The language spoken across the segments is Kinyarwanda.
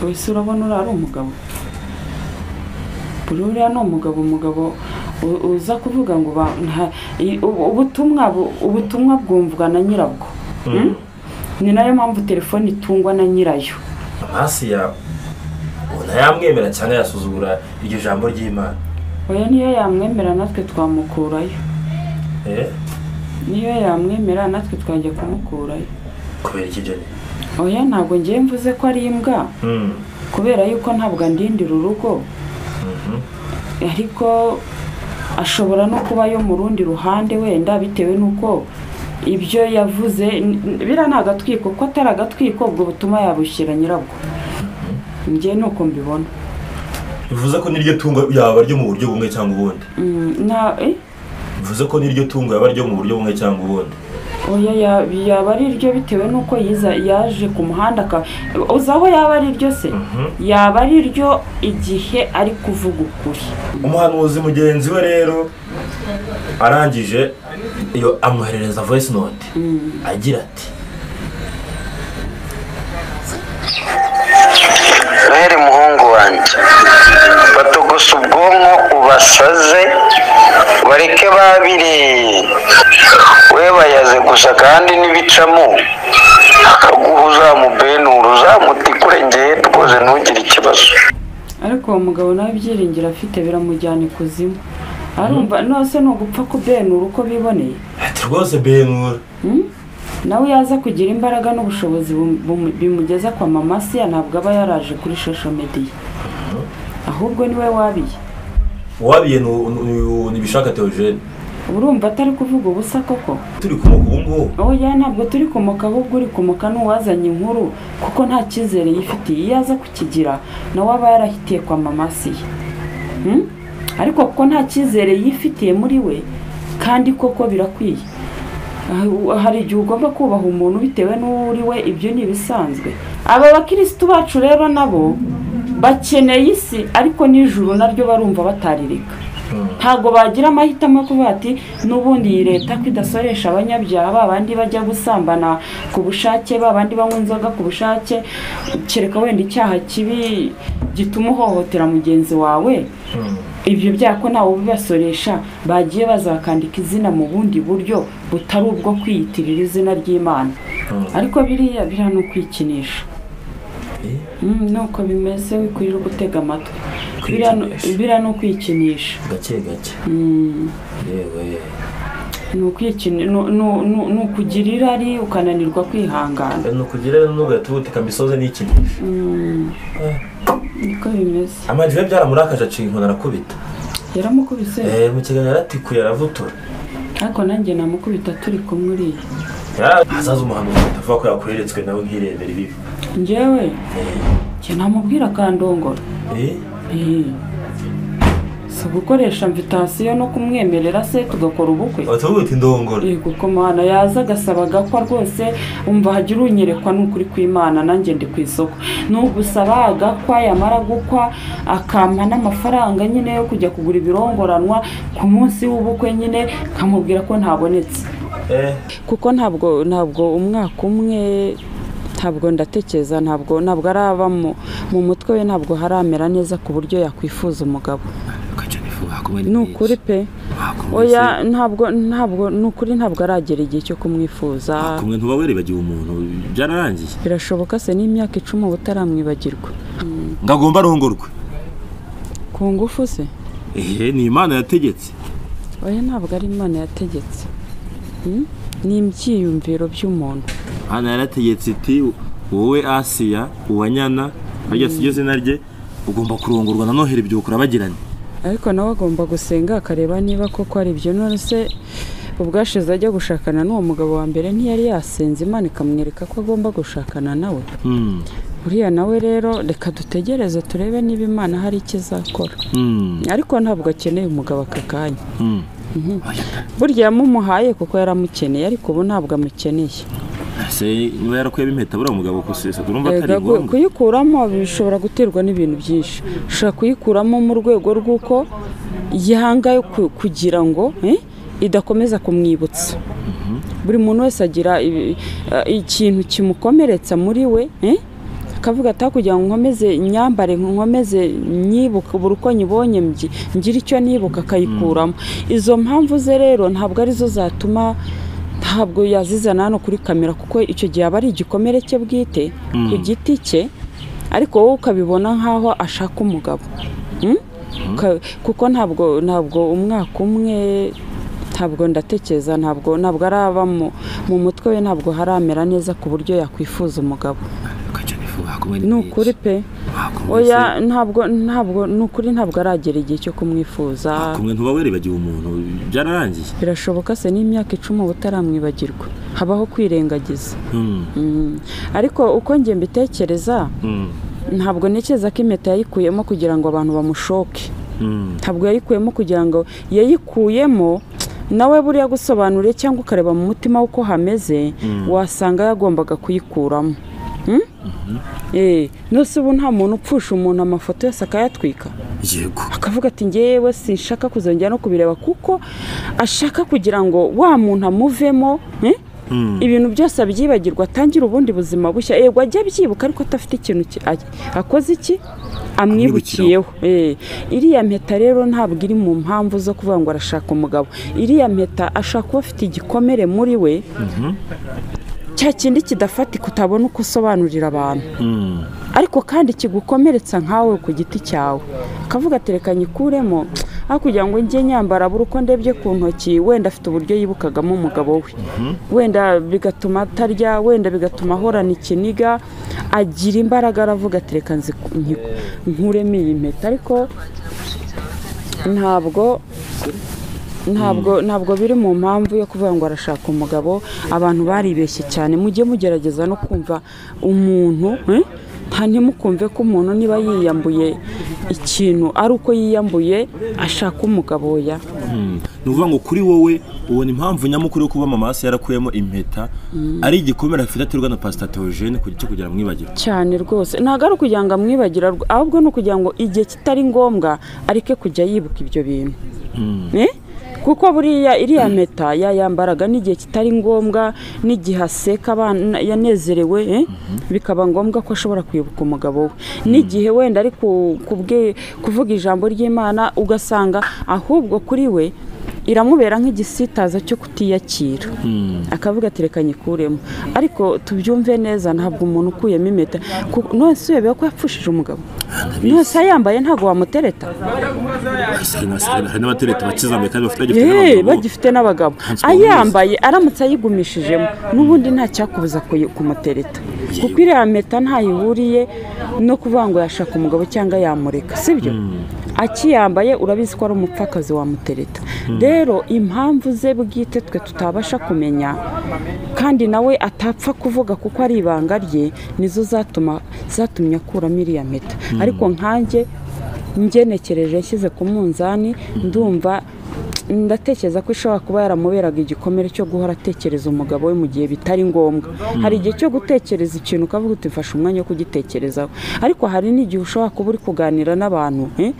wese urabona uriya ari umugabo buriya ni umugabo umugabo u- uza kuvuga ngo ba- nta- i- u- ubutumwa bu- ubutumwa bwumvwa na nyirabwo Mm? ni nayo mpamvu telefone itungwa na nyirayo amasiya ubona yamwemera cyangwa yasuzugura iryo jambo ry'imana oya niyo yamwemera natwe twamukurayo Eh, niyo yamwemera natwe twajya kumukurayo kubera iki ibyo oya ntabwo ngiye mvuze ko ari imbwa kubera yuko ntabwo andindira urugo ariko ashobora no kuba yo mu rundi ruhande wenda bitewe n'uko ibyo yavuze n- n- biriya ni agatwiko ko atari agatwiko ubwo butuma yabushyira nyirabwo njye ni uko mbibona bivuze ko n'iryo tungo yaba ryo mu buryo bumwe cyangwa ubundi Mm, nta eh? bivuze ko n'iryo tungo yaba ryo mu buryo bumwe cyangwa ubundi oya ya- yaba ari iryo bitewe n'uko yiza yaje ku muhanda aka- uzi aho yaba ari iryo se yaba ari iryo igihe ari kuvuga ukuri umuhanuzi mugenzi we rero arangije iyo amwoherereza voice note agira ati Noheli muhungu wanjye batogose ubwonko ubasaze bareke babiri we bayaze gusa kandi n'ibicamo akaguha uzamubenura uzamutikure ngewe rwose ntugire ikibazo ariko uwo mugabo nawe ibyiringiro afite biramujyana ikuzimu arumva nose ni ugupfa kubenura uko biboneye ati rwose benura nawe yaza kugira imbaraga n'ubushobozi bum- bum- bimugeza kwa mama siya ntabwo aba yaraje kuri shosho mediya ahubwo niwe wabiye wabiye ni- ni- nibishaka teogene urumva atari kuvuga ubusa koko turi kumuka ubu ngubu oya ntabwo turi kumuka ahubwo uri kumuka n'uwazanye inkuru kuko nta cyizere yifitiye iyo aza kukigira nawe aba yarahitiye kwa mama siya Hmm? ariko kuko nta cyizere yifitiye muri we kandi koko birakwiye Ah, hari igihe ugomba kubaha umuntu bitewe n'uwo uri we ibyo ni ibisanzwe aba bakirisitu bacu rero nabo bakeneye isi ariko n'ijuru naryo barumva bataririka ntabwo bagira amahitamo yo kuvuga ati n'ubundi iyi leta ko idasoresha abanyabyaha ba bandi bajya gusambana ku bushake ba bandi banywa inzoga ku bushake kereka wenda icyaha kibi gituma uhohotera mugenzi wawe ibyo byaha ko ntawe ubibasoresha bagiye bazakandika izina mu bundi buryo butari ubwo kwiyitirira izina ry'imana ariko biriya biriya ni ukwikinisha Eh, Mm, ni uko bimeze wikurira gutega amatwi Biriya ni- Kwikinisha. biriya ni ukwikinisha gake gake yewe ni ukwikini ni- ni- ni ni ukugira irari ukananirwa kwihangana ni ukugira n'ugahita ubutika misoze n'ikindi niko bimeze amajwi ye byaramurakaje aciye inkoni arakubita yaramukubise Eh, mu kiganiro yaratikuye aravutura ariko nanjye namukubita turi kumwe uriya Ya- hazaza umuhanuzi atavuga ko yakoheretswe nawe nk'irebera ibibi njyewe njye namubwira akandongora Eh, Eh. si ugukoresha mvitasiyo no kumwemerera se tugakora ubukwe batuvuga uti ndongora yego ko mwana yaza agasaba agakwa rwose umva hagira unyerekwa n'ukuri kw'imana nanjye ndi ku isoko ni ugusaba agakwa yamara gukwa akampa n'amafaranga nyine yo kujya kugura ibirongoranwa ku munsi w'ubukwe nyine nkamubwira ko ntabonetse Eh, kuko ntabwo ntabwo umwaka umwe ntabwo ndatekereza ntabwo ntabwo araba mu, mu mutwe we ntabwo haramera neza ku buryo yakwifuza umugabo ni ukuri pe oya ntabwo ntabwo ni ukuri ntabwo aragera igihe cyo kumwifuza kumwe ntuba waribagiwe umuntu byararangiye birashoboka se n'imyaka icumi uba utaramwibagirwa ngo agomba arongorwe ku ngufu se ehe ni imana yategetse oya ntabwo ari imana yategetse Hmm? ni ibyiyumviro by'umuntu imana yarategetse iti wowe asiya uwanyana arya si ryo zina rye ugomba kurongorwa na noheli byukura bagiranye ariko nawe agomba gusenga akareba niba koko ari ibyo none se ubwashize ajya gushakana n'uwo mugabo wa mbere ntiyari yasenze imana ikamwereka ko agomba gushakana nawe Hmm, uriya nawe rero reka dutegereze turebe niba imana hari icyo izakora hmm, ariko ntabwo akeneye umugabo aka kanya hmm. burya yamumuhaye kuko yaramukeneye ariko ubu ntabwo amukeneye se niba yarakuyemo impeta buriya mugabo kusesa urumva Erega atari ku- ngombwa kuyikuramo bishobora guterwa n'ibintu byinshi ushobora kuyikuramo mu rwego rw'uko yanga yo ku- kugira ngo eh, idakomeza kumwibutsa buri muntu wese agira ibi- eh, ikintu kimukomeretsa muri we eh? akavuga ati kugira ngo nkomeze imyambare nkomeze nyibuka buri uko nyibonye mbyi- ngira icyo nibuka akayikuramo izo mpamvu ze rero ntabwo arizo zatuma ntabwo yazizana hano kuri kamera kuko icyo gihe aba ari igikomere cye bwite ku giti cye ariko wowe ukabibona nk'aho ashaka umugabo Mm? Uka- kuko ntabwo ntabwo umwaka umwe ntabwo ndatekereza ntabwo ntabwo araba mu mu mutwe we ntabwo haramera neza ku buryo yakwifuza umugabo ni ukuri pe oya ntabwo ntabwo ni ukuri ntabwo aragera igihe cyo kumwifuza kumwe ntuba waribagiwe umuntu byararangiye birashoboka se n'imyaka icumi uba utaramwibagirwa habaho kwirengagiza Mm, Mm. ariko uko njye mbitekereza mm, ntabwo ntekereza ko impeta yayikuyemo kugira ngo abantu bamushoke mm. ntabwo yayikuyemo kugira ngo yayikuyemo nawe buriya gusobanure cyangwa ukareba mu mutima w'uko hameze wasanga yagombaga kuyikuramo Mm? Eh, nose ubu nta muntu upfusha umuntu amafoto yose akayatwika yego akavuga ati ngewe sinshaka kuzongera no kubireba kuko ashaka kugira ngo wa muntu amuvemo eh? ibintu byose abyibagirwa atangire ubundi buzima bushya yego ajye abyibuka ariko adafite ikintu ki- a- akoze iki amwibukiyeho Eh, iriya mpeta rero ntabwo iri mu mpamvu zo kuvuga ngo arashaka umugabo iriya mpeta ashaka kuba afite igikomere muri we cya kindi kidafatika utabona uko usobanurira abantu Mm. ariko kandi kigukomeretsa nkawe ku giti cyawe akavuga ati reka nyikuremo aho kugira ngo njye nyambara buri uko ndebye ku ntoki wenda afite uburyo yibukagamo umugabo we wenda bigatuma atarya wenda bigatuma ahorana ikiniga agira imbaraga aravuga ati reka nzi- nyi- nkuremo iyi mpeta ariko ntabwo ntabwo ntabwo biri mu mpamvu yo kuvuga ngo arashaka umugabo abantu baribeshye cyane mujye mugerageza no kumva umuntu eh? nta ntimukumve ko umuntu niba yiyambuye ikintu ari uko yiyambuye ashaka umugabo ya ni ukuvuga ngo kuri wowe ubona impamvu nyamukuru yo kuba mama hasi yarakuyemo impeta ari igikomere afite aterwa na pasita teogene cyo kugira ngo amwibagirwe cyane rwose ntabwo ari ukugira ngo amwibagira rw- ahubwo ni ukugira ngo igihe kitari ngombwa areke kujya yibuka ibyo bintu Eh? kuko buriya iriya mpeta yayambaraga n'igihe kitari ngombwa n'igihe aseka abana yanezerewe eh? bikaba ngombwa ko ashobora kwibuka umugabo we n'igihe wenda ari ku- kubwe- kuvuga ijambo ry'imana ugasanga ahubwo kuri we iramubera nk'igisitaza cyo kutiyakira akavuga ati reka nyikuremo ariko tubyumve neza ntabwo umuntu ukuyemo impeta ku- nonese uyobewe ko yapfushije umugabo nonese ayambaye ntabwo wamutereta hari n'abatereta bakizambaye kandi bafite bagifite Eee n'abagabo bagifite n'abagabo Ntanswe ayambaye aramutse ayigumishijemo n'ubundi nta cyakubuza kuyi- kumutereta kuko iriya mpeta ntayihuriye no kuvuga ngo yashaka umugabo cyangwa yamureka sibyo akiyambaye urabizi ko ari umupfakazi wamutereta rero impamvu ze bwite twe tutabasha kumenya kandi nawe atapfa kuvuga kuko ari ibanga rye nizo zatuma zatumye akuramo iriya mpeta ariko nkanjye ngenekereje yashyize ku munzani ndumva ndatekereza ko ishobora kuba yaramuberaga igikomere cyo guhora atekereza umugabo we mu gihe bitari ngombwa hari igihe cyo gutekereza ikintu ukavuga uti mfashe umwanya wo kugitekerezaho ariko hari n'igihe ushobora kuba uri kuganira n'abantu eh?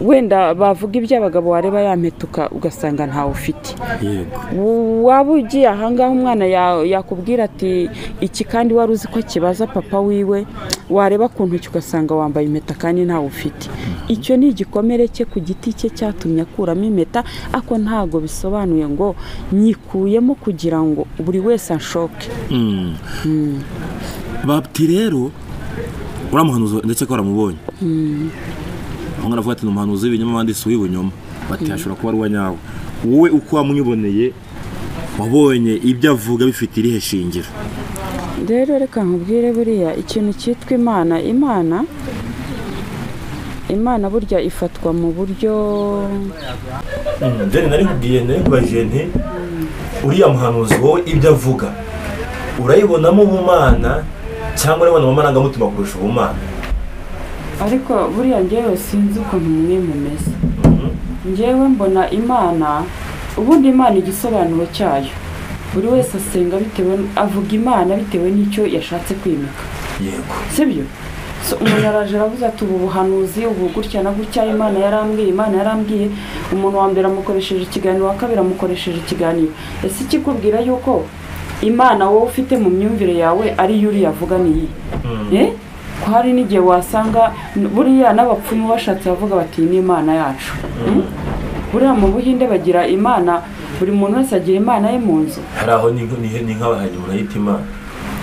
wenda bavuga iby'abagabo wareba yampetuka ugasanga ntawe ufite yego waba ugiye ahangaha umwana ya- yakubwira ati iki kandi wari uzi ko kibaza papa wiwe wareba ku ntoki ugasanga wambaye impeta kandi ntawe ufite icyo ni igikomere cye ku giti cye cyatumye akuramo impeta ariko ntabwo bisobanuye ngo nyikuyemo kugira ngo buri wese anshoke babti rero uriya muhanuzi ndetse ko waramubonye aho ngaho aravuga ati ni umuhanuzi w'ibinyoma wanditse uw'ibunyoma bati hashobora kuba ari uwa nyawe wowe uko wamwiboneye wabonye ibyo avuga bifite irihe shingiro rero reka nkubwire buriya ikintu cyitwa imana imana imana burya ifatwa mu buryo njyane nari kubwiye nari kubajije nti uriya muhanuzi wowe ibyo avuga urayibonamo ubumana cyangwa urabona mu marangamutima kurusha ubumana ariko buriya ngewe sinzi ukuntu umwe mumeze ngewe mbona imana ubundi imana igisobanuro cyayo buri wese asenga bitewe avuga imana bitewe n'icyo yashatse kwimika yego sibyo So, umuntu araje aravuze ati ubu buhanuzi ubu gutya na gutya imana yarambwiye imana yarambwiye umuntu wa mbere amukoresheje ikiganiro wa kabiri amukoresheje ikiganiro ese ikikubwira yuko imana wowe ufite mu myumvire yawe ari yo uriya avuga niyi Eh? ko hari n'igihe wasanga buriya n'abapfumu bashatse bavuga bati "Iyi ni imana yacu Hmm? buriya mu buhinde bagira imana buri muntu wese agira imana ye mu nzu hari aho ni nk- ni- ni nk'abahanyi murayita imana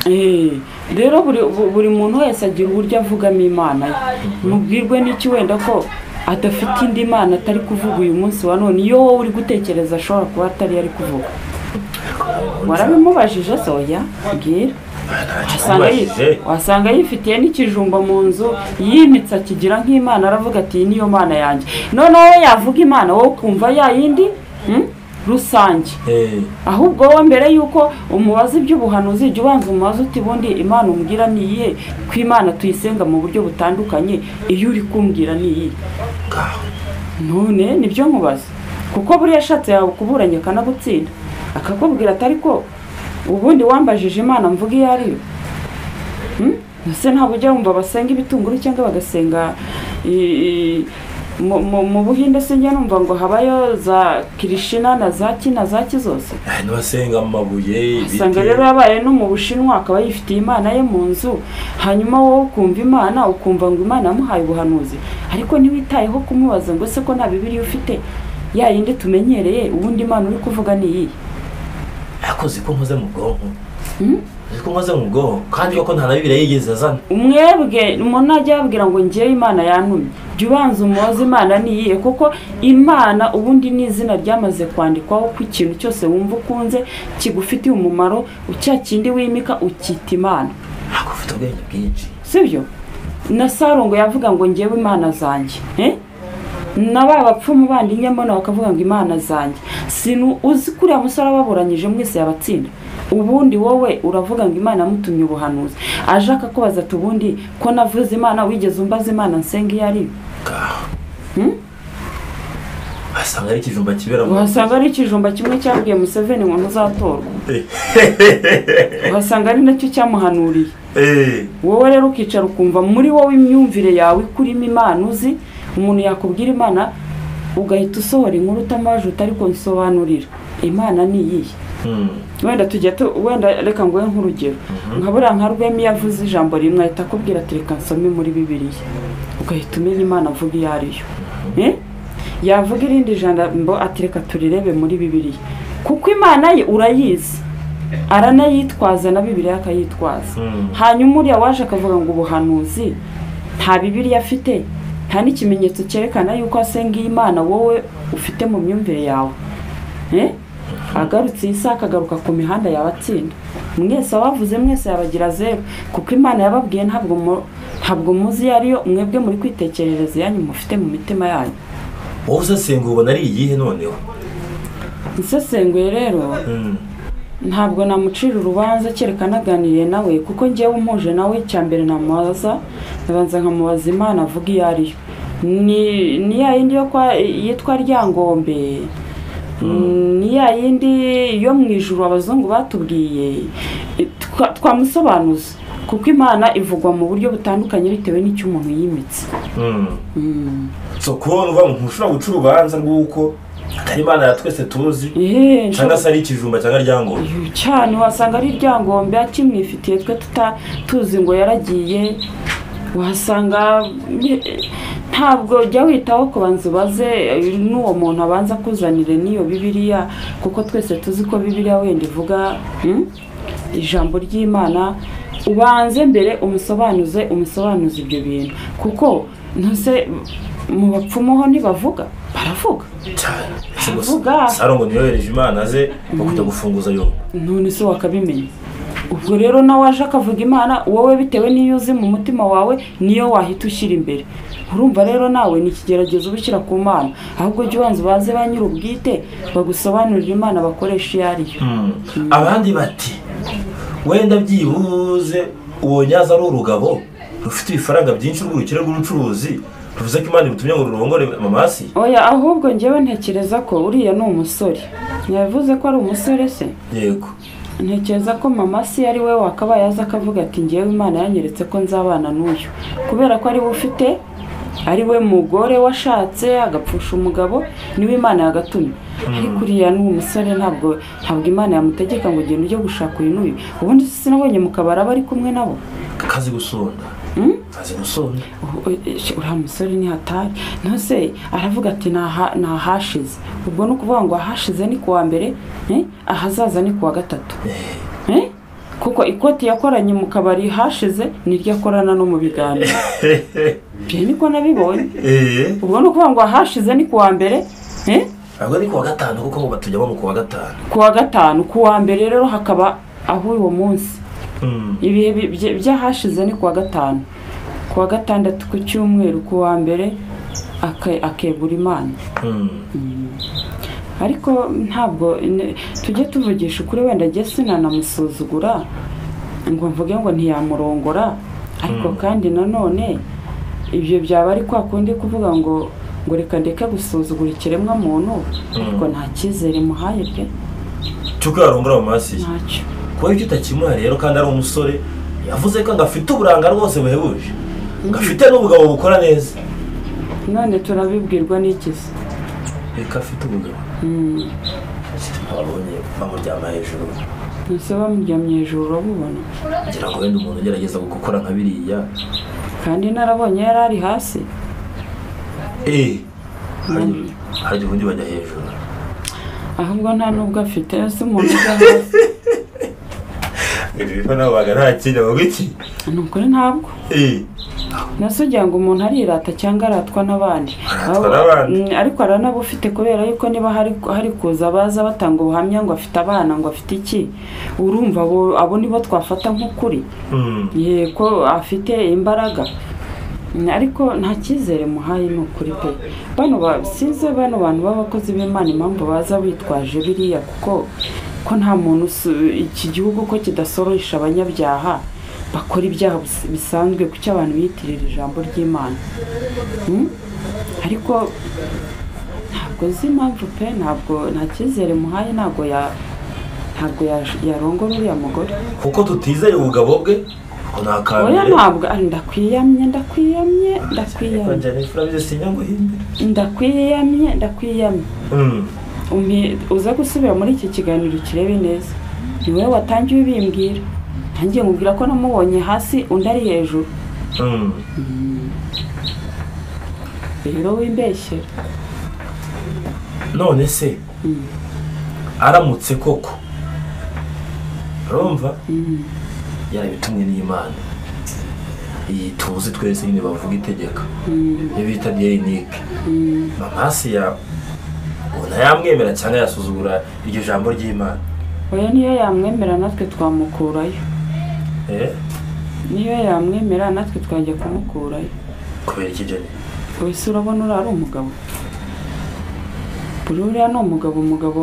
Eh, rero buri bu- buri muntu wese agira uburyo avugamo imana ye mubwirwe n'iki wenda ko adafite indi mana atari kuvuga uyu munsi wa none iyo wowe uri gutekereza ashobora kuba atari ari kuvuga warabimubajije soya mbwira wasanga yi- Ubajije wasanga yifitiye n'ikijumba mu nzu yimitse akigira nk'imana aravuga ati iyi niyo mana yanjye noneho we yavuga imana wowe ukumva ya yindi hmm, rusange Eh, ahubwo wowe mbere y'uko umubaza iby'ubuhanuzi ujya ubanza umubaza uti ubundi imana umbwira ni iyihe ko imana tuyisenga mu buryo butandukanye iyo uri kumbwira ni iyihe ngaho. none nibyo nkubaza kuko buriya ashatse yawe kuburanya akanagutsinda akakubwira atari ko ubundi wambajije imana mvuga iyo ari yo Hmm? ese ntabwo ujya wumva basenga ibitunguru cyangwa bagasenga i- i- mu- mu mu buhinde se njya numva ngo habayo za kirishina na za ki na za ki zose Ah, n'abasenga mu mabuye ibiti usanga rero yabaye no mu bushinwa akaba yifitiye imana ye mu nzu hanyuma wowe ukumva imana ukumva ngo imana yamuhaye ubuhanuzi ariko ntiwitayeho kumubaza ngo se ko nta bibiriya ufite ya yindi tumenyereye ubundi imana uri kuvuga ni iyihe ariko uzi ko nkoze mu bwonko Hmm? uzi ko nkoze mu bwonko kandi koko nta na bibiriya yigeze azana umwebwe umuntu najya yabwira ngo ngewe imana yantumye jya ubanza umubaze imana ni iyihe kuko imana ubundi ni izina ryamaze kwandikwaho ko ikintu cyose wumva ukunze kigufitiye umumaro cya kindi wimika ukita imana ariko ufite ubwenge bwinshi sibyo na sarongo yavuga ngo ngewe imana zanjye eh? na ba bapfumu bandi nyamana bakavuga ngo imana zanjye sinu uzi kuriya musore ababuranyije mwese yabatsinda ubundi wowe uravuga ngo imana yamutumye ubuhanuzi aje akakubaza ati ubundi ko navuze imana wigeze umbaza imana nsenga iyo ari yo?" ngaho Hmm? wasanga ari ikijumba kibera mu uhasanga ari ikijumba kimwe cyabwiye museveni ngo ntuzatorwa Eh, uhasanga ari nacyo cyamuhanuriye eh, wowe rero ukicara ukumva muri wowe imyumvire yawe ikurimo imana uzi umuntu yakubwira imana ugahita usohora inkuru utamajuta ariko nsobanurira imana ni iyihe hmm. wenda tujya tu wenda reka nguhe nk'urugero nka buriya nka rwemi yavuze ijambo rimwe ahita akubwira ati reka nsome muri bibiliya ugahita umenya imana avuga iyo ari yo Eh? yavuga irindi jambo ati reka turirebe muri bibiliya kuko imana ye urayizi aranayitwaza na bibiliya akayitwaza Hmm. hanyuma uriya waje akavuga ngo ubuhanuzi nta bibiriya afite nta n'ikimenyetso cyerekana yuko asenga iyi imana wowe ufite mu myumvire yawe Eh? agarutse iyi saha akagaruka ku mihanda yabatsinda mwese abavuze mwese yabagira zeru kuko imana yababwiye ntabwo mu- ntabwo muzi iyo ariyo mwebwe muri kwitekerereza iyanyu mufite mu mitima yanyu wowe uzasenga ubona ari iyihe noneho nsesenguye rero Hmm. ntabwo namucira urubanza kereka naganiriye nawe kuko ngewe umuje nawe cya mbere namubaza ndabanza nkamubaza imana avuga iyo ari yo ni ni ya yindi yo kwa yitwa ryangombe ni ya yindi yo mu ijuru abazungu batubwiye Twa- twamusobanuza kuko imana ivugwa mu buryo butandukanye bitewe n'icyo umuntu yimitse Hmm. Mm. so kubona uvuga ngo ntushobora guca urubanza rw'uko atari imana ya twese tuzi Ehe, cyangwa se ari ikijumba cyangwa ryangombe Iyo cyane wasanga ari ryangombe akimwifitiye twe tuta tuzi ngo yaragiye wasanga eh, ntabwo jya witaho kubanza ubaze eh, n'uwo muntu abanza akuzanire n'iyo bibiliya kuko twese tuzi ko bibiliya wenda ivuga hmm, ijambo ry'imana ubanze mbere umusobanuze umusobanuze ibyo bintu kuko ntuse mu bapfumu ho ntibavuga baravuga cyane Avuga. sarongo ntiyohereje imana ze ngo kujya gufunguza yo none se wakabimenya ubwo rero nawe waje akavuga imana wowe bitewe n'iyo uzi mu mutima wawe niyo wahita ushyira imbere urumva rero nawe ni ikigeragezo uba ushyira ku mana ahubwo jya ubanza ubaze ba nyir'ubwite bagusobanurire imana bakoresha iyo ari yo abandi bati wenda byibuze uwo nyaza ari urugabo rufite ibifaranga byinshi urw'urukire rw'ubucuruzi ruvuze ko imana imutumye ngo rurongore amamasi oya ahubwo ngewe ntekereza ko uriya ni umusore yavuze ko ari umusore se yego ntekereza ko mama si ari we wakabaye aza akavuga ati ngewe imana yanyeretse ko nzabana n'uyu kubera ko ari we ufite ari we mugore washatse agapfusha umugabo niwe imana yagatumye ariko uriya ni umusore ntabwo ntabwo imana yamutegeka ngo ugende ujye gushaka uyu n'uyu ubundi sinabonye mu kabari aba ari kumwe nabo kazi gusonda kazi gusonda uriya musore ni hatari ntose aravuga ati "Naha- ni ahashize ubwo ni ukuvuga ngo ahashize ni kuwa mbere eh, ahazaza ni kuwa gatatu Eh? kuko ikoti yakoranye mu kabari hashize niryo akorana no mu biganiro byo niko nabibonye eee ubwo ni ukuvuga ngo ahashize ni kuwa mbere eh, ntabwo ari kuwa gatanu kuko batujyamo mu kuwa gatanu kuwa gatanu kuwa mbere rero hakaba aho uwo munsi Mm. ibihe bi- bye- by'ahashize ni kuwa gatanu kuwa gatandatu ku cyumweru kuwa mbere ake- akegura imana Mm. ariko ntabwo ne- tujye tuvugisha ukuri wenda njye sinanamusuzugura ngo mvuge ngo ntiyamurongora ariko kandi nanone ibyo byaba ari kwa kundi kuvuga ngo ngo reka ndeke gusuzugura ikiremwa muntu ariko nta cyizere muhaye pe cy'uko yarongora mu maso ye ntacyo kuba ibyo utakimuha rero kandi ari umusore yavuze ko ngo afite uburanga rwose buhebuje ngo afite n'ubugabo bukora neza none turabibwirwa n'ikizi reka afite umugabo babonye bamuryama hejuru ntuse bamuryamye hejuru urabubona kugira ngo wenda umuntu ugerageza gukora nka biriya kandi narabonye yari ari hasi eee harya ubundi bajya hejuru ahubwo nta n'ubwo afite si umuntu ujya hasi ibi biva nabo baga nta kindi bavuga iki ni ukuri ntabwo eee nase ugira ngo umuntu arirata cyangwa aratwa n'abandi Aratwa Abo- n'abandi. Mm, ariko aranabufite kubera yuko niba hari hari kuza baza batanga ubuhamya ngo afite abana ngo afite iki urumva abo abo nibo twafata nk'ukuri yego afite imbaraga Mm, ariko nta cyizere muhaye ni ukuri pe bano ba- sinzi bano bantu b'abakozi b'imana impamvu baza bitwaje biriya kuko ko nta muntu usu- iki gihugu ko kidasororesha abanyabyaha bakora ibyaha bis- bisanzwe kuki abantu biyitirira ijambo ry'imana Mm? ariko ntabwo uzi impamvu pe ntabwo nta cyizere muhaye ntabwo ya ntabwo ya- yarongora uriya mugore kuko tutizeye ubugabo bwe ngo ni oya akambere ntabwo ari ndakwiyamye ndakwiyamye ndakwiyamye bajyana ifurabize sinyangwa ihindure ndakwiyamye ndakwiyamye Mm. Umpi- uze gusubira muri iki kiganiro kirebe neza ni wowe watangiye ubimbwira ntangiye nkubwira ko namubonye hasi undi ari hejuru Mm. rero wimbeshyera none se aramutse koko urumva yarabitumwe n'imana iyi tuzi twese nyine bavuga itegeka iyo bita diyenike mamasi yawe ubona yamwemera cyangwa yasuzugura iryo jambo ry'imana oya niyo yamwemera natwe twamukurayo Eh, niyo yamwemera natwe twajya kumukurayo kubera iki joni wese urabona uriya ari umugabo buri uriya ni umugabo umugabo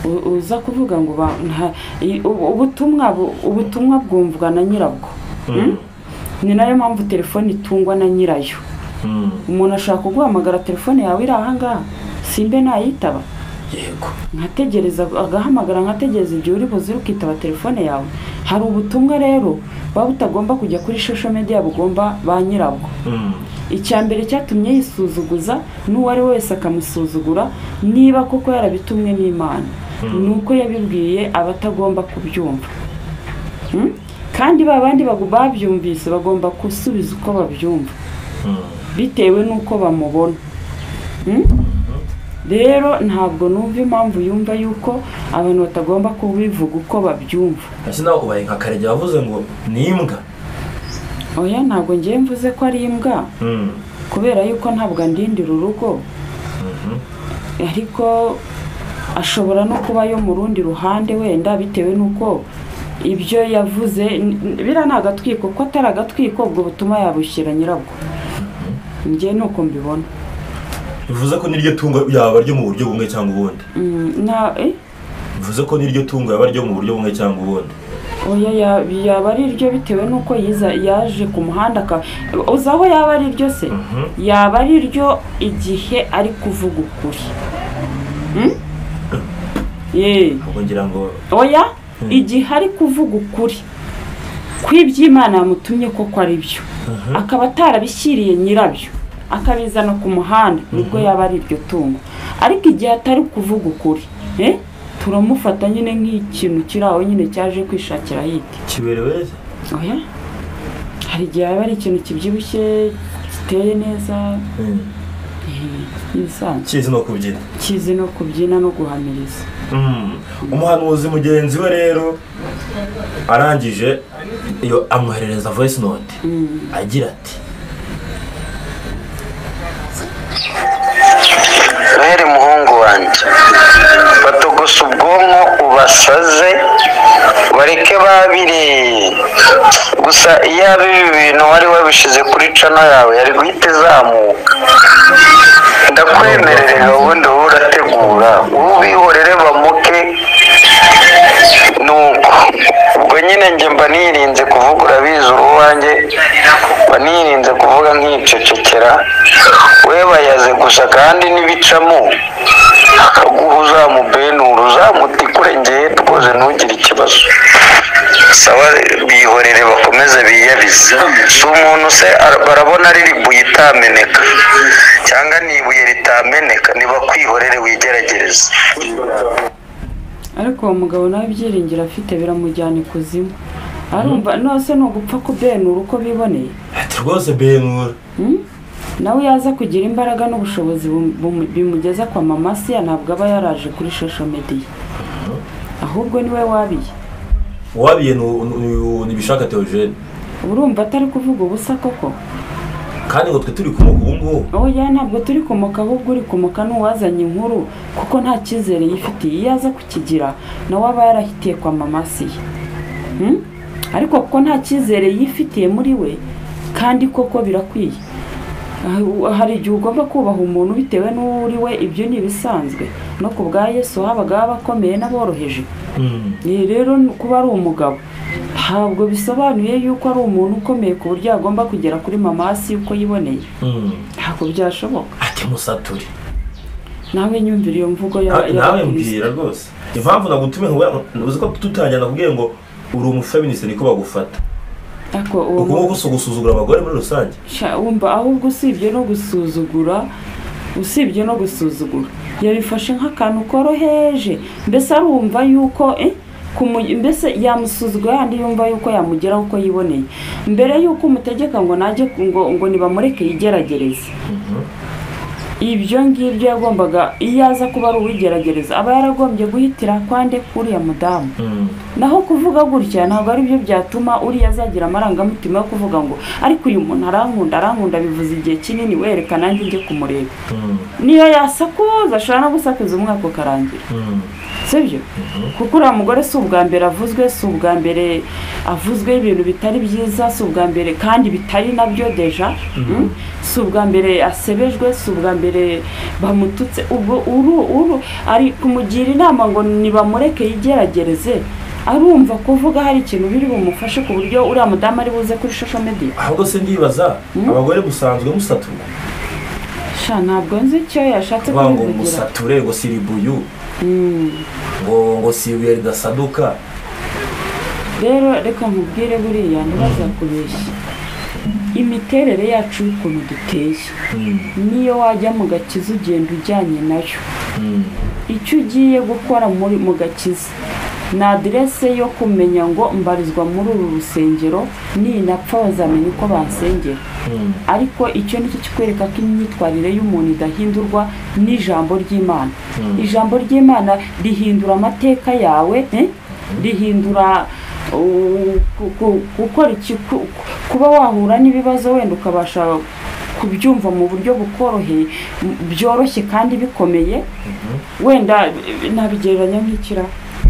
u- uza kuvuga ngo ba- nta- i- ubu- ubutumwa bu- ubutumwa bwumvwa na nyirabwo Mm? ni nayo mpamvu telefone itungwa na nyirayo Mm, umuntu ashaka kuguhamagara telefone yawe iri ahangaha simbe nayitaba yego nkategereza agahamagara nkategereza igihe uri buze ukitaba telefone yawe hari ubutumwa rero buba butagomba kujya kuri social media bugomba ba nyirabwo Mm, icya mbere cyatumye yisuzuguza n'uwo ari we wese akamusuzugura niba koko yarabitumwe n'imana ni uko yabibwiye abatagomba kubyumva Mm? kandi ba bandi bagu- babyumvise bagomba gusubiza uko babyumva mm. bitewe n'uko bamubona Mm? rero ntabwo numva impamvu yumva yuko abantu batagomba kubivuga uko babyumva ese nawe ubaye nka karege wavuze ngo ni imbwa oya ntabwo ngiye mvuze ko ari imbwa Mm, kubera yuko ntabwo andindira urugo ariko ashobora no kuba yo mu rundi ruhande wenda bitewe n'uko ibyo yavuze n- n- biriya ni agatwiko ko atari agatwiko ubwo butuma yabushyira nyirabwo njye ni uko mbibona bivuze ko n'iryo tungo yaba ryo mu buryo bumwe cyangwa ubundi Mm, na eh, bivuze ko n'iryo tungo yaba ryo mu buryo bumwe cyangwa ubundi oya ya- yaba ari iryo bitewe n'uko yiza- yaje ku muhanda aka- uzi aho yaba ari iryo se yaba ari iryo igihe ari kuvuga ukuri Mm? Yee. ahubwo ngira ngo oya igihe ari kuvuga ukuri kw'iby'imana yamutumye koko ari byo akaba atarabishyiriye nyirabyo akabizana ku muhanda nibwo yaba ari iryo tungo ariko igihe atari kuvuga ukuri eh, turamufata nyine nk'ikintu kiri aho nyine cyaje kwishakira hirya kiberewe neza oya hari igihe haba ari ikintu kibyibushye giteye neza ibisanzwe kizi no kubyina kizi no kubyina no guhamiriza Mm. umuhanuzi mugenzi we rero arangije iyo amwoherereza voice note agira ati noheri muhungu wanjye batogosa ubwonko ubasaze bareke babiri gusa iyo ari ibi bintu wari wabishyize kuri cano yawe yari guhita izamuka ndakwemerere gahunda wowe urategura wowe ubihorere bamuke nuko ubwo nyine njye mba nirinze kuvuga urabizi uruwanjye mba nirinze kuvuga nkicecekera we bayaze gusa kandi n'ibicamo akaguha uzamubenura uzamutikure ngewe rwose ntugire ikibazo saba bihorere bakomeze biyabize si umuntu se ara- barabona ari ribuye itameneka cyangwa ni ibuye ritameneka niba kwihorere wigeragereze ariko uwo mugabo nawe ibyiringiro afite biramujyana ikuzimu arumva nose ni ugupfa kubenura uko biboneye ati rwose benura nawe yaza kugira imbaraga n'ubushobozi bum- bum- bimugeza kwa mama siya ntabwo aba yaraje kuri shosho mediya ahubwo niwe wabiye uwabiye ni- ni- nibishaka teogene uba urumva atari kuvuga ubusa koko kandi ngo twe turi kumuka ubu ngubu oya ntabwo turi kumuka ahubwo uri kumuka n'uwazanye inkuru kuko nta cyizere yifitiye iyo aza kukigira nawe aba yarahitiye kwa mama siya Hmm? ariko kuko nta cyizere yifitiye muri we kandi koko birakwiye Ah, hari igihe ugomba kubaha umuntu bitewe n'uwo uri we ibyo ni ibisanzwe no ku bwa yesu habagaho abakomeye n'aboroheje Mm. ni rero kuba ari umugabo ntabwo bisobanuye yuko ari umuntu ukomeye ku buryo yagomba kugera kuri mama hasi uko yiboneye Mm. ntabwo byashoboka ati musature nawe nyumvira iyo mvugo Na- nawe y'abakirisitu mbwira rwose impamvu nagutumiye ngo uzi ko tutangira nakubwiye ngo uri umufeministe niko bagufata ariko uwo uko mu- nguko si ugusuzugura abagore muri rusange sha- wumva ahubwo usibye no gusuzugura usibye no gusuzugura yabifashe nk'akantu koroheje mbese arumva yuko eh, kumu- mbese yamusuzugura yandi yumva yuko yamugeraho uko yiboneye mbere yuko umutegeka ngo najye ngo, ngo nibamureke yigeragereze ibyo ngibyo yagombaga iyo aza kuba ari uwigeragereza aba yaragombye guhitira kwande k'uriya mudamu Mm. naho kuvuga gutya ntabwo ari byo byatuma uriya azagira amarangamutima yo kuvuga ngo ariko uyu muntu arankunda arankunda bivuze igihe kinini wereka nanjye njye kumureba Mm. niyo yasakuza ashobora no gusakuza umwaka ukarangira Mm. sibyo kuko uriya mugore si ubwa mbere avuzwe si ubwa mbere avuzweho ibintu bitari byiza si ubwa mbere kandi bitari nabyo deja mm? si ubwa mbere asebejwe si ubwa mbere bamututse ubwo uru uru ari kumugira inama ngo nibamureke yigeragereze arumva kuvuga hari ikintu biri bumufashe ku buryo uriya mudamu ari buze kuri shosho mediya ahubwo se ndibaza abagore musanzwe musatura sha ntabwo nzi icyo yashatse vuga ngo kubivugira musature ngo si ribuyu ngo ngo si ibuye ridasaduka rero reka nkubwire buriya ntibazakubeshye imiterere yacu y'ukuntu duteye niyo wajya mu gakiza ugenda ujyanye nayo Mm. icyo ugiye gukora muri mu gakiza ni aderese yo kumenya ngo mbarizwa muri uru rusengero ninapfa bazamenya uko bansengera Mm. ariko icyo nicyo kikwereka ko imyitwarire y'umuntu idahindurwa n'ijambo ry'imana ijambo ry'imana rihindura amateka yawe eh? rihindura uh, ku- ku- gukora iki ku- kuba wahura n'ibibazo wenda ukabasha kubyumva mu buryo bukoroheye m- byoroshye kandi bikomeye wenda eh, nabigereranya nk'ikira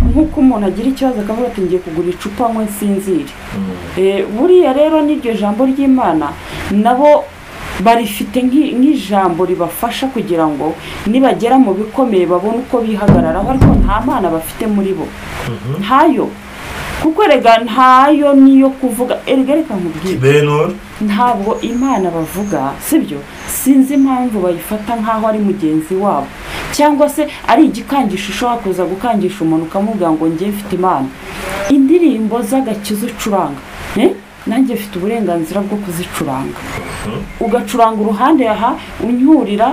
nk'uko umuntu agira ikibazo akavuga ati ngiye kugura icupa nywe nsinzire Eh, buriya rero n'iryo jambo ry'imana nabo barifite nk'i- nk'ijambo ribafasha kugira ngo nibagera mu bikomeye babone uko bihagararaho ariko nta mana bafite muri bo ntayo kuko erega ntayo niyo kuvuga erega reka nkubwire benura ntabwo imana bavuga sibyo sinzi impamvu bayifata nk'aho ari mugenzi wabo cyangwa se ari igikangisho ushobora kuza gukangisha umuntu ukamubwira ngo njye mfite imana indirimbo z'agakiza ucuranga eh? nanjye mfite uburenganzira bwo kuzicuranga ugacuranga uruhande aha unyurira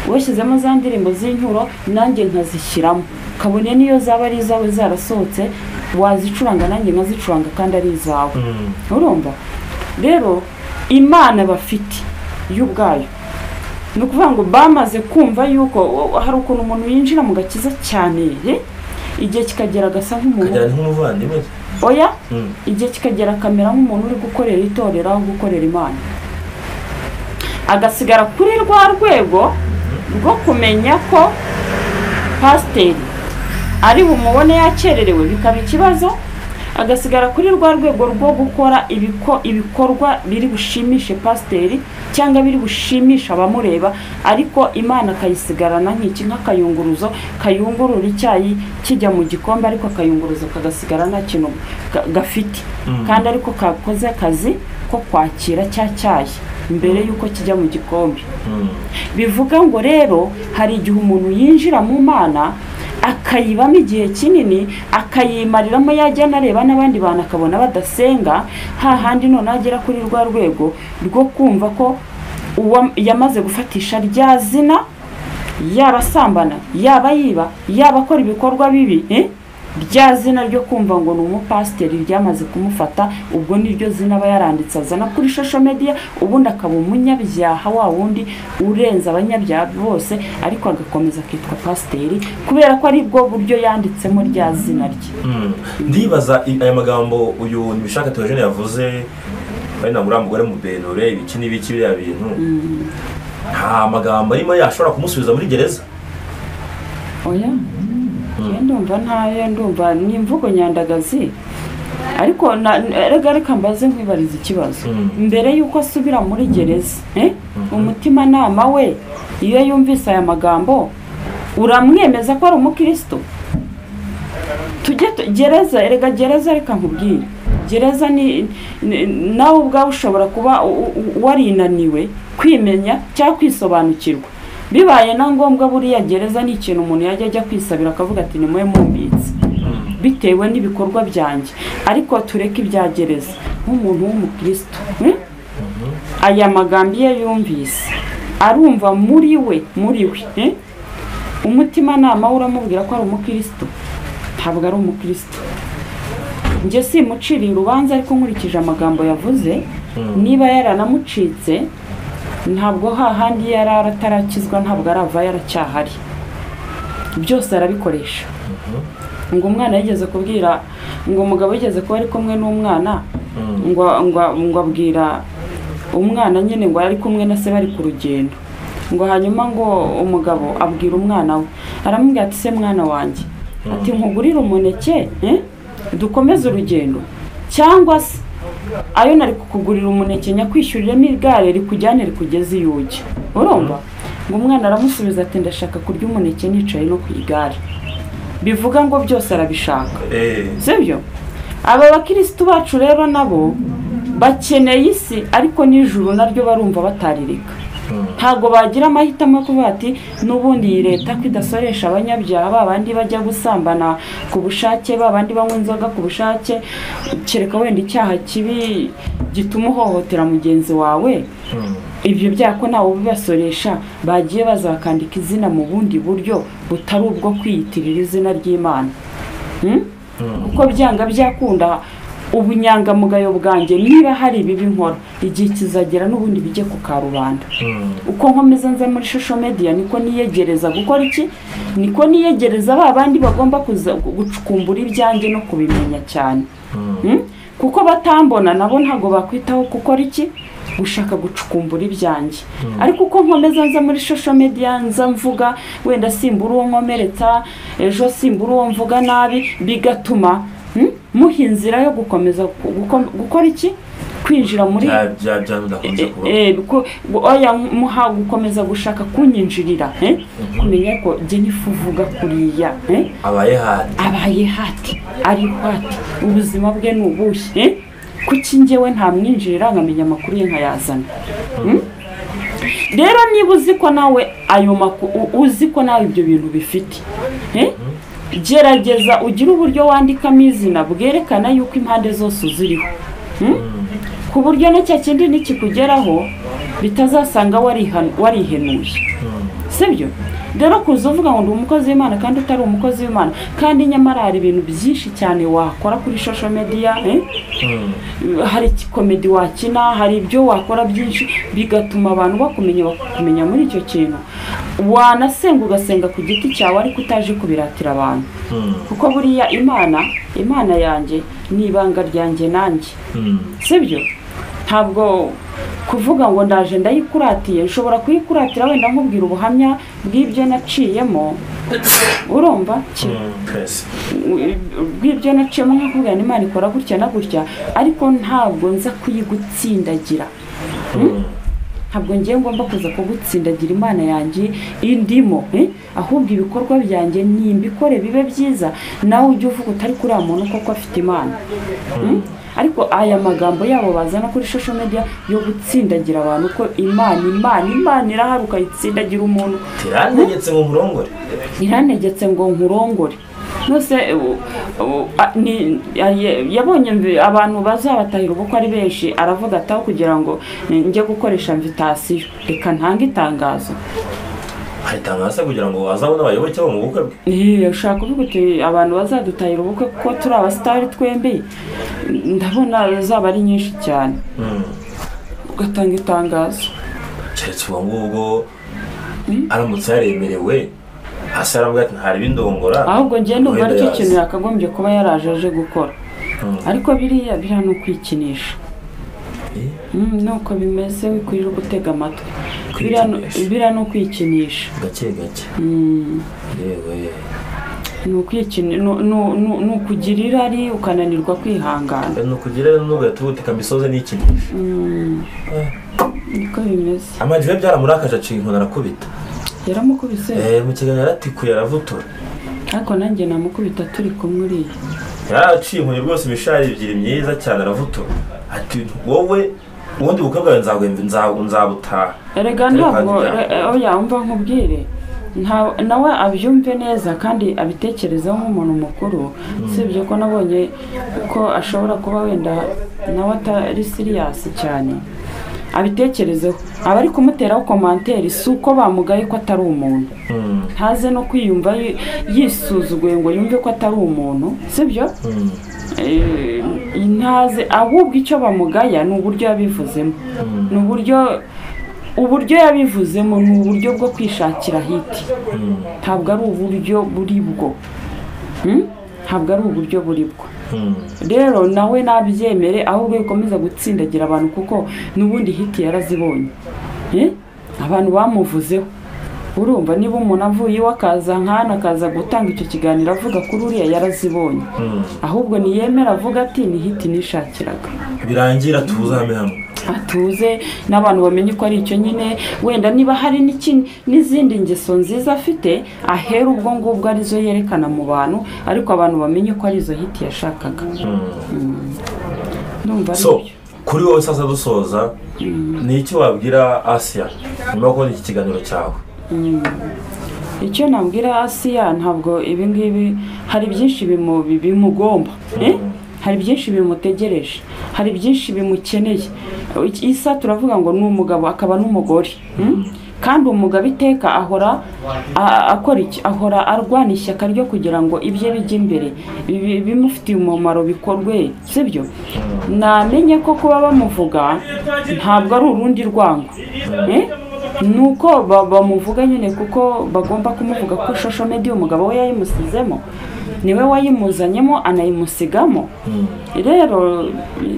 washyizemo za ndirimbo z'inyuro nanjye nkazishyiramo kabone n'iyo zaba ari izawe zarasohotse wazicuranga nanjye nkazicuranga kandi ari izawe urumva rero imana bafite yo ubwayo ni ukuvuga ngo bamaze kumva yuko o- hari ukuntu umuntu yinjira mu gakiza cyane eh? igihe kikagera agasa nk'umuntu kagera ni nk'umuvandimwe se. oya Mm. igihe kikagera akamera nk'umuntu uri gukorera itorero aho gukorera imana agasigara kuri rwa rwego rwo kumenya ko pasiteri ari bumubone yakererewe bikaba ikibazo agasigara kuri rwa rwego rwo gukora ibiko- ibikorwa biri bushimishe pasiteri cyangwa biri bushimisha abamureba ariko imana akayisigarana nk'iki nk'akayunguruzo kayungurura icyayi kijya mu gikombe ariko akayunguruzo kagasigara nta kintu ga- gafite kandi ariko kakoze akazi ko kwakira cya cyayi mbere y'uko kijya mu gikombe Mm. bivuga ngo rero hari igihe umuntu yinjira mu mana akayibamo igihe kinini akayimariramo yajya anareba n'abandi bantu akabona badasenga hahandi noneho agera kuri rwa rwego rwo kumva ko uwa yamaze gufatisha rya zina yaba asambana yaba yiba yaba akora ibikorwa bibi eh? rya zina ryo kumva ngo ni umupasiteri ryamaze kumufata ubwo niryo zina aba yaranditse azana kuri shosho mediya ubundi akaba umunyabyaha wa wundi urenze abanyabyaha bose ariko agakomeza akitwa pasiteri kubera ko ari bwo buryo yanditsemo rya zina rye Mm. ndibaza i- aya magambo uyu ntibishaka teogene yavuze ari nabura mugore mubenure ibiki n'ibiki biriya bintu nta magambo arimo yashobora kumusubiza muri gereza oya njye ndumva ntayo ndumva ni imvugo nyandagazi ariko na- n- rega reka mbaze nkwibariza ikibazo Mm. mbere y'uko asubira muri gereza eh? umutimanama we iyo yumvise aya magambo uramwemeza ko ari umukristo tujye tu- gereza erega gereza reka nkubwire gereza ni ni- nawe ubwawe ushobora kuba u- u- warinaniwe kwimenya cyangwa kwisobanukirwa bibaye na ngombwa buriya gereza ni ikintu umuntu yajya ajya kwisabira akavuga ati ni mwe mumbitse bitewe n'ibikorwa byanjye ariko tureke ibya gereza nk'umuntu w'umukristo hmm? aya magambo iyo yumvise arumva muri we muri we eh? umutimanama we uramubwira ko ari umukristo ntabwo ari umukristo njye simuciriye urubanza ariko nkurikije amagambo yavuze niba yaranamucitse ntabwo hahandi yari atarakizwa ntabwo arava yaracyahari byose arabikoresha ngo umwana yigeze kubwira ngo umugabo yigeze kuba ari kumwe n'umwana ngo ngo- ngo abwira umwana nyine ngo ari kumwe na se bari ku rugendo ngo hanyuma ngo umugabo abwira umwana we aramubwira ati se mwana wanjye ati nkugurire umuneke eh? dukomeze urugendo cyangwa se ayo nari kukugurira umuneke nyakwishyuriremo igare rikujyane rikugeze iyo ujya urumva ngo umwana aramusubiza ati ndashaka kurya umuneke nicaye no ku igare bivuga ngo byose arabishaka Eh, sibyo aba bakirisitu bacu rero nabo bakeneye isi ariko n'ijuru naryo barumva batarireka ntabwo bagira amahitamo yo kuvuga ati n'ubundi iyi leta ko idasoresha abanyabyaha ba bandi bajya gusambana ku bushake ba bandi banywa inzoga ku bushake kereka wenda icyaha kibi gituma uhohotera mugenzi wawe ibyo byaha ko ntawe ubibasoresha bagiye bazakandika izina mu bundi buryo butari ubwo kwiyitirira izina ry'imana Hmm? uko byanga byakunda ubunyangamugayo bwanjye niba hari ibibi nkora igihe kizagera n'ubundi bijye ku karubanda uko nkomeza nza muri shosho mediya niko niyegereza gukora iki niko niyegereza ba bandi bagomba kuza gu- gucukumbura ibyanjye no kubimenya cyane Hmm? kuko batambona nabo ntabwo bakwitaho gukora iki gushaka gucukumbura ibyanjye ariko uko nkomeza nza muri shosho mediya nza mvuga wenda simbura uwo nkomeretsa ejo simbura uwo mvuga nabi bigatuma hmm, muha inzira yo gukomeza gu- guko- gukora iki kwinjira muri bya bya bya bidakunze kuba Eh, ko- oya muha gukomeza gushaka kunyinjirira eh? kumenya ko jye nifu uvuga kuriya eh? abaye handi abaye hati ari hati ubuzima bwe ni ubuhe eh? kuki njyewe ntamwinjirira nkamenya amakuru ye nkayazana Hmm? rero niba uzi ko nawe ayo makuru uzi ko nawe ibyo bintu bifite eh? gerageza ugire uburyo wandikamo izina bwerekana yuko impande zose uziriho Hmm? ku buryo n'icyo kindi nikikugeraho bitazasanga warihan- warihenuye sibyo rero kuza uvuga ngo ndi umukozi w'imana kandi utari umukozi w'imana kandi nyamara hari ibintu byinshi cyane wakora kuri shosho mediya eh? hari komedi wakina hari ibyo wakora byinshi bigatuma abantu bakumenya bakakumenya muri icyo kintu wanasenga ugasenga ku giti cyawe ariko utaje kubiratira abantu kuko buriya imana imana yanjye ni ibanga ryanjye nanjye sibyo ntabwo kuvuga ngo ndaje ndayikuratiye nshobora kuyikuratira wenda nkubwira ubuhamya bw'ibyo naciyemo urumva ki twese bw'ibyo naciyemo nkakubwira ngo imana ikora gutya na gutya ariko ntabwo nza kuyigutsindagira ntabwo ngiye ngomba kuza kugutsindagira imana yanjye indimo eh? ahubwo ibikorwa byanjye nimbikore bibe byiza nawe ujye uvuga utari kuri uriya muntu koko afite imana Hmm? ariko aya magambo yabo bazana kuri social media yo gutsindagira abantu ko imana imana imana irahari ukayitsindagira umuntu tiranegetse ngo murongore iranegetse ngo nkurongore nose u- u- a- ni- yaye- yabonye mbi- abantu bazabatahira ubukwe ari benshi aravuga ataho kugira ngo eh, njye gukoresha mvitasiyo reka ntange itangazo hari itangazo kugira ngo wazabone abayoboke bo mu bukwe bwe Eh, ushaka kuvuga uti abantu bazadutahira ubukwe kuko turi abasitari twembi ndabona zaba ari nyinshi cyane Mm. ugatanga itangazo keretse ubwo ngubwo aramutse yaremerewe hasi aravuga ati ntari bindongora ahubwo njye numva wenda aricyo yaza." kintu yakagombye kuba yaraje aje gukora Mm. ariko biriya biriya ni ukwikinisha Eh? Mm, nuko bimeze wikurira gutega amatwi biriya ni- Kwikinisha. biriya ni ukwikinisha gake gake yewe ni ukwikini- ni- ni- ni- ni ukugira irari ukananirwa kwihangana ni ukugira n'ugahita ubutika misoze n'ikindi niko bimeze amajwi ye byaramurakaje aciye inkoni arakubita yaramukubise Eh, mu kiganiro yaratikuye aravutora ariko nanjye namukubita turi kumwe uriya yaraciye inkoni rwose imishari ebyiri myiza cyane aravutora ati wowe ubundi bukwe bwawe nzaguhemba nza- nzabutaha erega Ariko ntabwo hajya- e- oya umva nkubwire nta- nawe abyumve neza kandi abitekerezeho nk'umuntu mukuru usibye ko nabonye ko ashobora kuba wenda nawe atari siriyasi cyane abitekerezeho abari kumuteraho komanteri si uko bamugaye ko atari umuntu Mm. ntaze no kwiyumva yi- yisuzuguye ngo yumve ko atari umuntu sibyo Mm. Eh, ntaze ahubwo icyo bamugaya ni uburyo yabivuzemo ni uburyo uburyo yabivuzemo ni uburyo bwo kwishakira hiti ntabwo ari uburyo buri bwo Hmm? ntabwo ari uburyo buri bwo Mm. rero nawe nabyemere ahubwo bikomeza gutsindagira abantu kuko n'ubundi hiti yarazibonye Eh? abantu bamuvuzeho urumva niba umuntu avuye iwe akaza nkana akaza gutanga icyo kiganiro avuga kuri uriya yarazibonye Mm. ahubwo niyemera avuga ati ni hiti nishakiraga birangira tuzame hamwe atuze n'abantu bamenye ko ari icyo nyine wenda niba hari n'iki- n'izindi ngeso nziza afite ahera ubwo ngubwo arizo yerekana mu bantu ariko abantu bamenye ko arizo hiti yashakaga ndumva ari so byo. kuri wowe sasa dusoza ni iki wabwira asiya nyuma yo kubona iki kiganiro cyawe icyo nabwira asiya ntabwo ibi ngibi hari byinshi bimu- bi- bimugomba eh? hari byinshi bimutegereje hari byinshi bimukeneye Iki- isa turavuga ngo ni umugabo akaba n'umugore hmm? kandi umugabo iteka ahora a- akora iki ahora arwana ishyaka ryo kugira ngo ibye bijye imbere bi- bimufitiye umumaro bikorwe sibyo namenye ko kuba bamuvuga ntabwo ari urundi rwango eh? nuko ba- bamuvuga nyine kuko bagomba kumuvuga ko shosho media umugabo we yayimusizemo niwe wayimuzanyemo anayimusigamo rero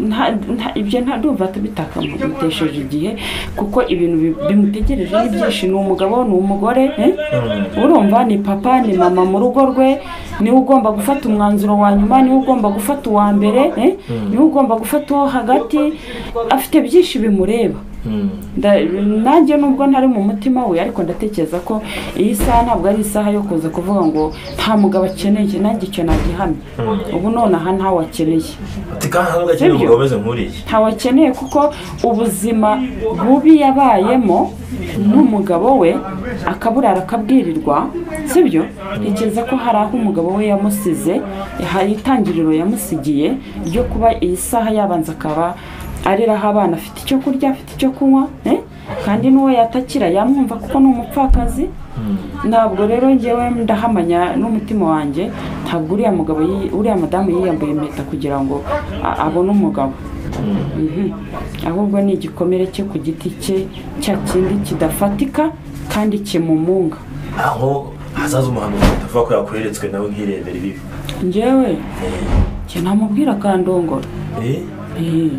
nta- nta- ibyo nta ndumva bitakagutesheje igihe kuko ibintu bi- bimutegereje ni byinshi ni umugabo ni umugore eh? urumva ni papa ni mama mu rugo rwe niwe ugomba gufata umwanzuro wa nyuma niwe ugomba gufata uwa mbere eh? niwe ugomba gufata uwo hagati afite byinshi bimureba Nda- nanjye nubwo ntari mu mutima we ariko ndatekereza ko iyi saha ntabwo ari isaha yo kuza kuvuga ngo nta mugabo akeneye nanjye icyo nagihamye ubu nonaha ntawe akeneye ati kandi ntabwo akeneye Sibyo? umugabo umeze nk'uriya ntawe akeneye kuko ubuzima bubi yabayemo n'umugabo we akaburara akabwirirwa sibyo ntekereza ko hari aho umugabo we yamusize hari itangiriro yamusigiye ryo kuba iyi saha yabanza akaba areraho abana afite icyo kurya afite icyo kunywa eh? kandi n'uwo yatakira yamwumva kuko ni umupfakazi ntabwo rero ngewe ndahamanya n'umutima wanjye ntabwo uriya mugabo yi- uriya madamu yiyambuye impeta kugira ngo a- abone umugabo Mhm. ahubwo ni igikomere cye ku giti cye cya kindi kidafatika kandi kimumunga aho hazaza umuhanuzi atavuga ko yakureretswe nawe nkirebera ibibi ngewe njye namubwira akandongora Eh, Eh.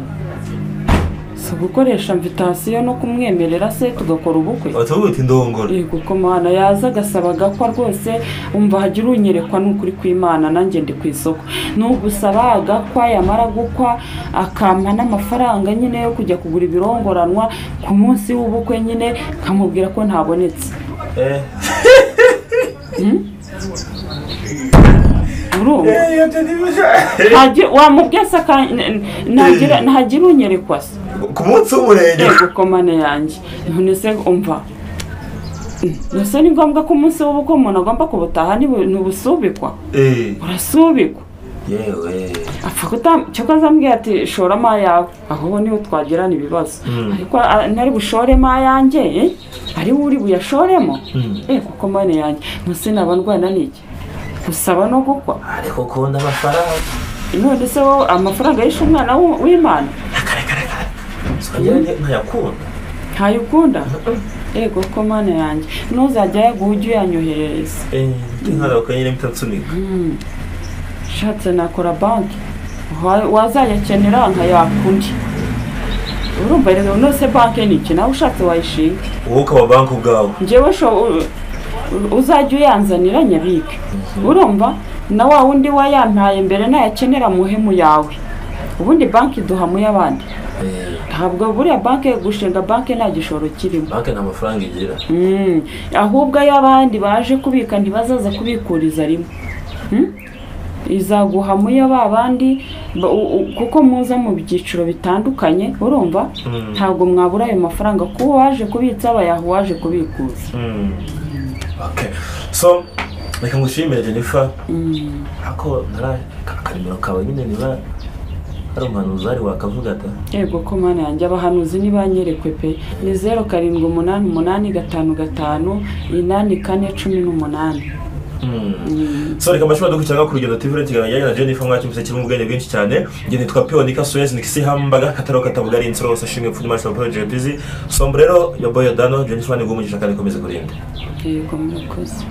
si ugukoresha mvitasiyo no kumwemerera se tugakora ubukwe batuvuga uti ndongora yego ko mwana yaza agasaba agakwa rwose umva hagira unyerekwa n'ukuri kw'imana nanjye ndi ku isoko ni ugusaba agakwa yamara gukwa akampa n'amafaranga nyine yo kujya kugura ibirongoranwa ku munsi w'ubukwe nyine nkamubwira ko ntabonetse Eh, urumva eh, iyo tete ibije- Ntagi- wamubwiye se aka- n- ntagira ntagira unyerekwa se ku munsi w'umurenge yego ko mane yanjye none se umva ese ni ngombwa ko umunsi w'ubukwe umuntu agomba kubutaha ntibu- ntibusubikwa Eh, urasubikwa yewe apfa kuta cyo azambwira ati shoramo ayawe ahubwo niho twagirana ibibazo ariko a- ntari bushoremo ayanjye eh? ari we uri buyashoremo eh kuko mane yanjye munsi naba ndwana n'iki gusaba no gukwa ariko ukunda amafaranga none se wowe amafaranga yishe umwana w'u- w'imana songera ni- ntayakunda ntayo ukunda ego ko mane yanjye ntuzajya ayaguha ujye uyanyoherereza Eh, ndi nk'aho nyine mpita nsunika ushatse nakora banki Wa- wazayakenera nkayakundi urumva rero nose banki ni iki nawe ushatse wayishinga wowe ukaba banki ubwawe njyewe sho u- u- uzajya uyanzanira nyabike urumva na wa wundi wayampaye mbere nayakenera muhemu yawe ubundi banki duha mu y'abandi Eh, ntabwo buriya banki gushinga banki nta gishoro kirimo banki nta mafaranga igira Mm, ahubwo iyo abandi baje kubika ntibazaza kubikuriza rimwe Mm? izaguha muyo ba bandi ba- u- u- kuko muza mu byiciro bitandukanye urumva Mm. ntabwo mwabura ayo mafaranga kuko waje kubitsa bayaha uwaje kubikuza Okay. so reka ngushimire jennifer ako ntara ka- akarimero kawe nyine niba hari umuhanuzi uhari wakavuga ata yego ko mana yanjye abahanuzi ntibanyerekwe pe ni zeru karindwi umunani umunani gatanu gatanu inani kane cumi n'umunani so reka mbashimira dukurikirana ku rugendo tv rw'ikiganiro kijyanye na jennifer mwaki museke kirimo ubwenge bwinshi cyane njye nitwa pionika suez nikisi hambaga kataro katabugari insoro hose shimwe pfudu masha poro jepizi sombrero yoboyo dano jennifer ni guhumugisha kandi ikomeze kurinde yego murakoze